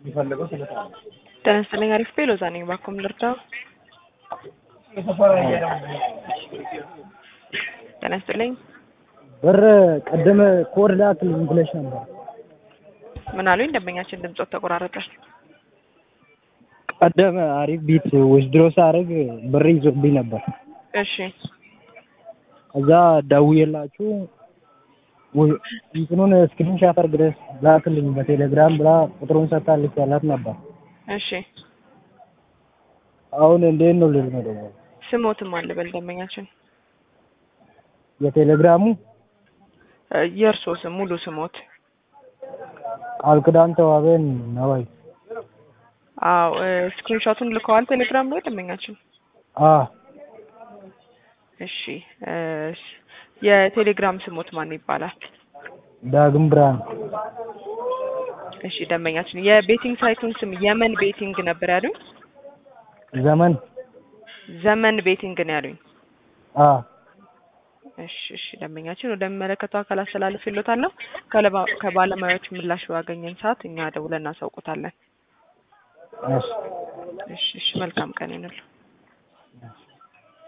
የሚፈልገው ስለታ ጤና ይስጥልኝ። አሪፍ ቤ ሎዛ ነኝ። ባኩም ልርዳው። ጤና ይስጥልኝ። ብር ቅድም ኮድ ላክልኝ ብለሽ ነበር። ምን አሉኝ? ደንበኛችን ድምጾት ተቆራረጠ። ቀደም አሪፍ ቢት ዊዝድሮ ሳደርግ ብር ይዞብኝ ነበር። እሺ እዛ ደውዬላችሁ ው- እንትኑን ስክሪንሻት አድርገሽ ላክልኝ በቴሌግራም ብላ ቁጥሩን ሰጥታ ልኬላት ነበር። እሺ አሁን እንዴት ነው ልል ነው ደግሞ ስሞትም አለ በል ደንበኛችን የቴሌግራሙ እ፣ የእርሶ ስም ሙሉ ስሞት? ቃል ኪዳን ተዋበን ነዋይ አዎ ስክሪንሾቱን ልከዋል ቴሌግራም ላይ ደንበኛችን። አ እሺ እ፣ የቴሌግራም ስሞት ማን ይባላል? ዳግም ብርሃን እሺ ደንበኛችን የቤቲንግ ሳይቱን ስም የመን ቤቲንግ ነበር ያሉኝ። ዘመን ዘመን ቤቲንግ ነው ያሉኝ። አ እሺ እሺ ደንበኛችን ወደሚመለከተው አካል አስተላልፍ ይሎታለሁ። ከለባ- ከባለሙያዎች ምላሽ ባገኘን ሰዓት እኛ ደውለን እናሳውቁታለን። እሺ እሺ እሺ መልካም ቀን ይሁንልዎ።